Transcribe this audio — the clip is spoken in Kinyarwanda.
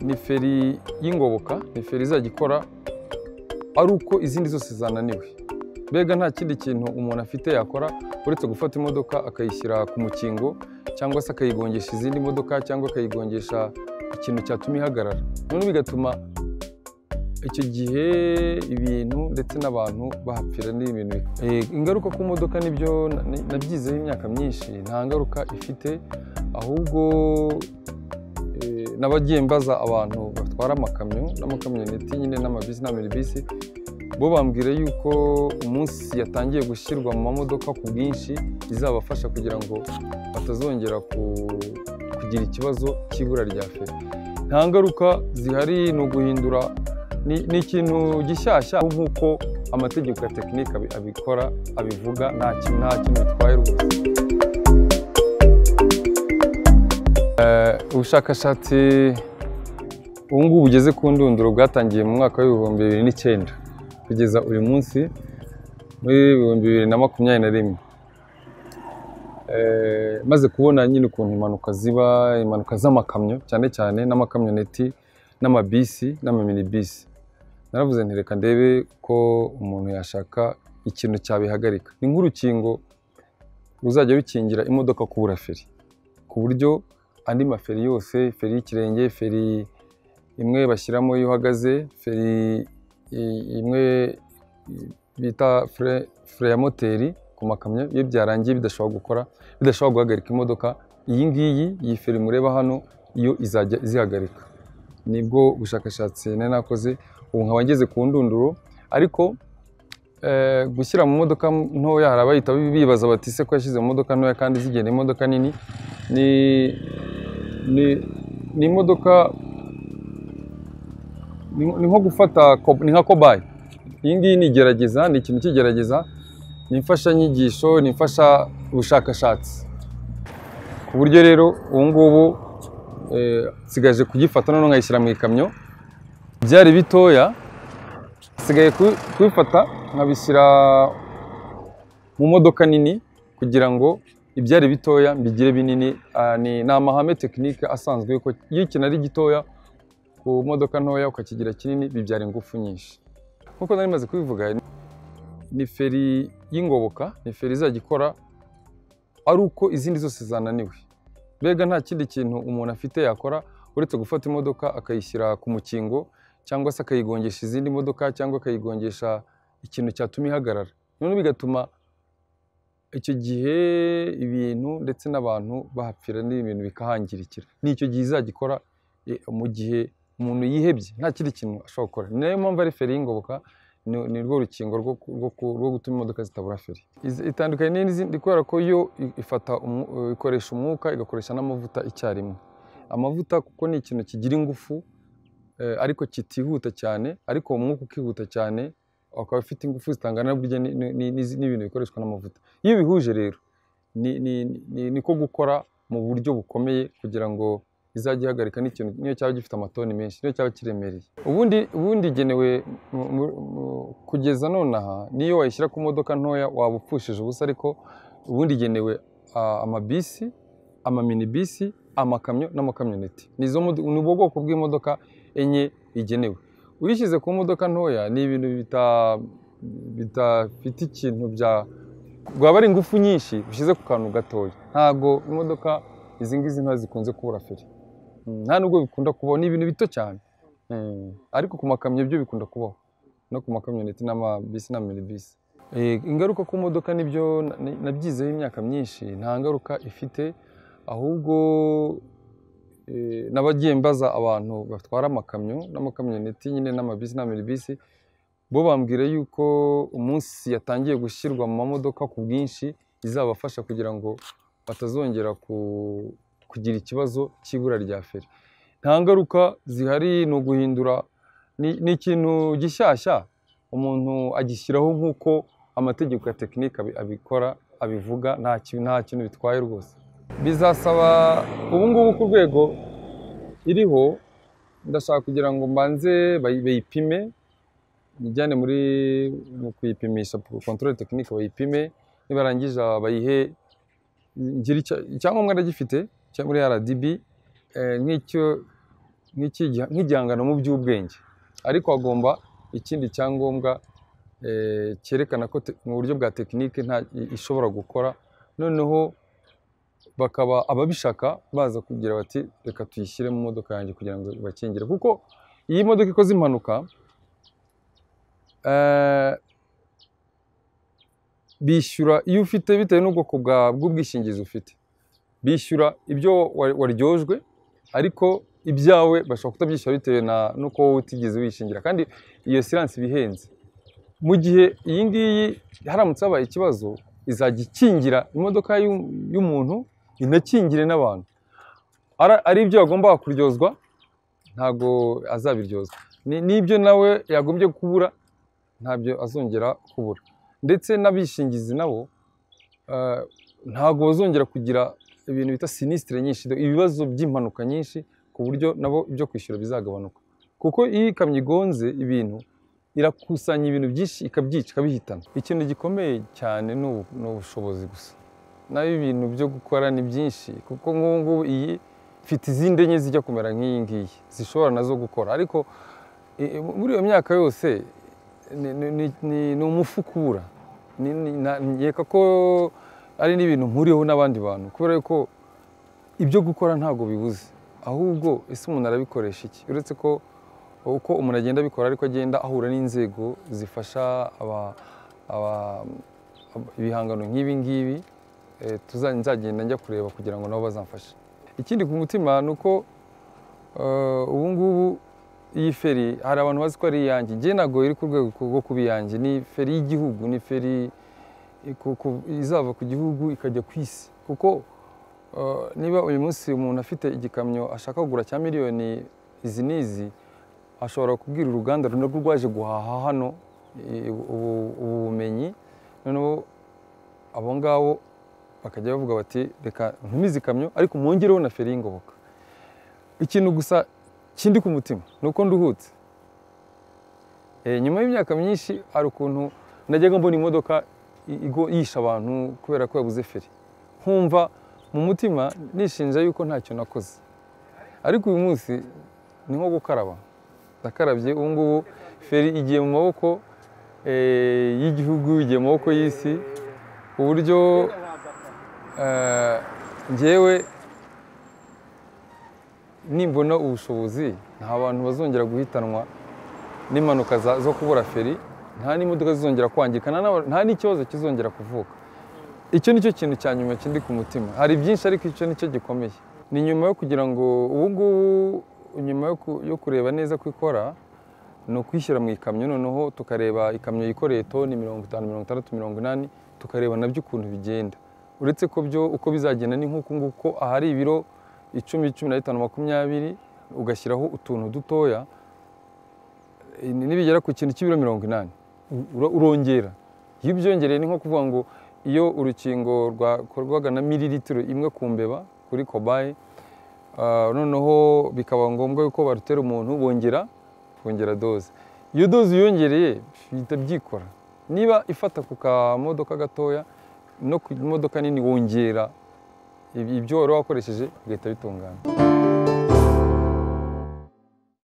ni feri y'ingoboka ni feri izajya ikora ari uko izindi zose zananiwe mbega nta kindi kintu umuntu afite yakora uretse gufata imodoka akayishyira ku mukingo cyangwa se akayigongesha izindi modoka cyangwa akayigongesha ikintu cyatuma ihagarara noneho bigatuma icyo gihe ibintu ndetse n'abantu bahapfira ni ibintu bi- Eh, ingaruka ku modoka nibyo na- ni- nabyizeho imyaka myinshi nta ngaruka ifite ahubwo eh, nabagiye mbaza abantu batwara amakamyo n'amakamyoneti nyine n'amabisi n'amiribisi bo bambwira yuko umunsi yatangiye gushyirwa mu mamodoka ku bwinshi izabafasha kugira ngo batazongera ku- kugira ikibazo cy'ibura rya feri nta ngaruka zihari ni uguhindura ni, ni ikintu gishyashya nk'uko amategeko ya tekinike abi- abikora abivuga nta kintu nta kintu bitwaye rwose Eh, ubushakashatsi ubu ngubu bugeze ku ndunduro bwatangiye mu mwaka w'ibihumbi bibiri n'icyenda kugeza uyu munsi muri ibihumbi bibiri na makumyabiri na rimwe Eh, maze kubona nyine ukuntu impanuka ziba impanuka z'amakamyo cyane cyane n'amakamyoneti n'amabisi n'amaminibisi naravuze nti reka ndebe ko umuntu yashaka ikintu cyabihagarika ni nk'urukingo ruzajya rukingira imodoka kubura feri ku buryo andi maferi yose feri y'ikirenge feri imwe bashyiramo iyo uhagaze feri i- imwe i- bita fure, fure ya moteri ku makamyo iyo byarangiye bidashobora gukora bidashobora guhagarika imodoka iyi ngiyi iyi feri mureba hano yo izajya izihagarika nibwo bushakashatsi nari nakoze ubu nkaba ngeze ku ndunduro ariko eh, gushyira mu modoka ntoya hari abahita bibaza bati se ko yashyize mu modoka ntoya kandi zigenda imodoka nini ni ni ni imodoka ni ni nko gufata ko- ni nka kobayi iyi ngiyi ni igerageza ni ikintu cy'igerageza ni imfashanyigisho ni imfasha ubushakashatsi ku buryo rero ubu ngubu eh, nsigaje kugifata noneho nkayishyira mu ikamyo byari bitoya nsigaye ku- kubifata nkabishyira mu modoka nini kugira ngo ibyari bitoya mbigire binini Ah, ni ni amahame tekinike asanzwe yuko iyo ikintu ari gitoya ku modoka ntoya ukakigira kinini bibyara ingufu nyinshi nk'uko nari maze kubivuga ni feri y'ingoboka ni feri izajya ikora ari uko izindi zose zananiwe mbega nta kindi kintu umuntu afite yakora uretse gufata imodoka akayishyira ku mukingo cyangwa se akayigongesha izindi modoka cyangwa akayigongesha ikintu cyatuma ihagarara noneho bigatuma icyo gihe ibintu ndetse n'abantu bahapfira n'ibintu bikahangirikira ni icyo gihe izajya ikora eh, mu gihe umuntu yihebye nta kindi kintu ashobora gukora ni nayo mpamvu ari feri y'ingoboka ni ni rwo rukingo rwo ku- rwo ku- rwo gutuma imodoka zitabura feri Izi- itandukanye n'izindi kubera ko yo i- ifata umwu- eh, ikoresha umwuka igakoresha n'amavuta icyarimwe amavuta kuko ni ikintu kigira ingufu eh, ariko kitihuta cyane ariko uwo mwuka ukihuta cyane ukaba ufite ingufu zitangana burya ni- ni- ni- n'izi- n'ibintu bikoreshwa n'amavuta iyo bihuje rero ni, ni, ni, ni ko gukora mu buryo bukomeye kugira ngo izajya ihagarika n'ikintu niyo cyaba gifite amatoni menshi niyo cyaba kiremereye ubundi ubundi igenewe mu- mu- mu- kugeza nonaha niyo wayishyira ku modoka ntoya waba upfushije ubusa ariko ubundi igenewe ah, amabisi amaminibisi amakamyo n'amakamyoneti ni izo modo- ni ubwo bwoko bw'imodoka enye igenewe uyishyize ku modoka ntoya ni ibintu bita- bidafite ikintu bya rwaba ari ingufu nyinshi ushyize ku kantu gatoya ntabwo imodoka izi ngizi ntoya zikunze kubura feri Mm, nta nubwo bikunda kubaho ni ibintu bito cyane Mm, ariko ku makamyo byo bikunda kubaho no ku makamyoneti n'amabisi n'aminibisi Eh, ingaruka ku modoka nibyo na- ni- nabyizeho imyaka myinshi nta ngaruka ifite ahubwo eh, nabagiye mbaza abantu batwara amakamyo n'amakamyoneti nyine n'amabisi n'aminibisi bo bambwira yuko umunsi yatangiye gushyirwa mu mamodoka ku bwinshi izabafasha kugira ngo batazongera ku- kugira ikibazo cy'ibura rya feri nta ngaruka zihari ni uguhindura ni, ni ikintu gishyashya umuntu agishyiraho nk'uko amategeko ya tekinike abi- abikora abivuga nta kintu nta kintu bitwaye rwose bizasaba ubu ngubu ku rwego iriho ndashaka kugira ngo mbanze bayi- bayipime ijyane muri mu kuyipimisha kontorore tekinike bayipime nibarangije bayihe ngira icya- icyangombwa ndagifite cyo muri RDB eh, nk'icyo nk'iki giha- nk'igihangano mu by'ubwenge ariko hagomba ikindi cyangombwa eh, cyerekana ko te- mu buryo bwa tekinike nta i- ishobora gukora noneho bakaba ababishaka baza kugira bati reka tuyishyire mu modoka yanjye kugira ngo ibakingire kuko iyi modoka ikoze impanuka eh, bishyura iyo ufite bitewe n'ubwoko bwa- bw'ubwishingizi ufite bishyura ibyo wa- waryojwe ariko ibyawe bashobora kutabyishyura bitewe na n'uko wowe utigeze wishingira kandi iyo siranse iba ihenze mu gihe iyi ngiyi haramutse habaye ikibazo izajya ikingira imodoka y'u- y'umuntu inakingire n'abantu Ara- ari ibyo yagombaga kuryozwa ntabwo azabiryozwa Ni- n'ibyo nawe yagombye kubura ntabyo azongera kubura ndetse n'abishingizi nabo eh, ntabwo bazongera kugira ibintu bita sinisitire nyinshi ibibazo by'impanuka nyinshi ku buryo nabo ibyo kwishyura bizagabanuka kuko iyo ikamyo igonze ibintu irakusanya ibintu byinshi ikabyica ikabihitana ikintu gikomeye cyane ni ubu- ni ubushobozi gusa nayo ibintu byo gukora ni byinshi kuko nk'ubu ngubu iyi ifite izindi enye zijya kumera nk'iyi ngiyi zishobora nazo gukora ariko i- i- muri iyo myaka yose ni- ni- ni- ni- ni umufuka ubura Ni- ni- na- nkeka ko ari n'ibintu mpuriyeho n'abandi bantu kubera ko ibyo gukora ntabwo bibuze ahubwo ese umuntu arabikoresha iki uretse ko uko umuntu agenda abikora ariko agenda ahura n'inzego zifasha aba- aba- ab- ibihangano nk'ibi ngibi eh, tuza- nzagenda njya kureba kugira ngo nabo bazamfashe ikindi ku mutima ni uko eh, ubu ngubu iyi feri hari abantu bazi ko ari iyanjye njye ntabwo iri ku rwego rwo kuba iyanjye ni feri y'igihugu ni feri ku- ku- izava ku gihugu ikajya ku isi kuko eh, niba uyu munsi umuntu afite igikamyo ashaka kugura cya miliyoni izi n'izi ashobora kubwira uruganda runaka rwaje guhaha hano i- ubu ubu bumenyi noneho abo ngabo bakajya bavuga bati reka ntumize ikamyo ariko mwongereho na feri y'ingoboka ikintu gusa kindi ku mutima ni uko nduhutse Eh, nyuma y'imyaka myinshi hari ukuntu najyaga mbona imodoka i- igo- yishe abantu kubera ko yabuze feri nkumva mu mutima nishinja yuko ntacyo nakoze ariko uyu munsi ni nko gukaraba ndakarabye ubu ngubu feri igiye mu maboko eh, y'igihugu igiye mu maboko y'isi ku buryo eh, njyewe nimbona ubushobozi nta bantu bazongera guhitanwa n'impanuka za- zo kubura feri nta n'imodoka zizongera kwangirika nta n'aba- nta n'ikibazo kizongera kuvuka icyo ni cyo kintu cya nyuma kindi ku mutima hari byinshi ariko icyo ni cyo gikomeye ni nyuma yo kugira ngo ubu ngubu nyuma yo ku- yo kureba neza ko ikora ni ukwishyira mu ikamyo noneho tukareba ikamyo yikoreye toni mirongo itanu mirongo itandatu mirongo inani tukareba nabyo ukuntu bigenda uretse ko byo uko bizagenda ni nk'uku nguku ko ahari ibiro icumi cumi na bitanu makumyabiri ugashyiraho utuntu dutoya eh, nibigera ku kintu cy'ibiro mirongo inani u- ura- urongera iyo ubyongereye ni nko kuvuga ngo iyo urukingo rwakorwaga na mililitiro imwe ku mbeba kuri kobaye ah, noneho bikaba ngombwa yuko barutera umuntu bongera kongera doze iyo doze uyongereye bihita byikora niba ifata ku kamodoka gatoya no ku modoka nini wongera ib- ibyo wari wakoresheje bigahita bitungana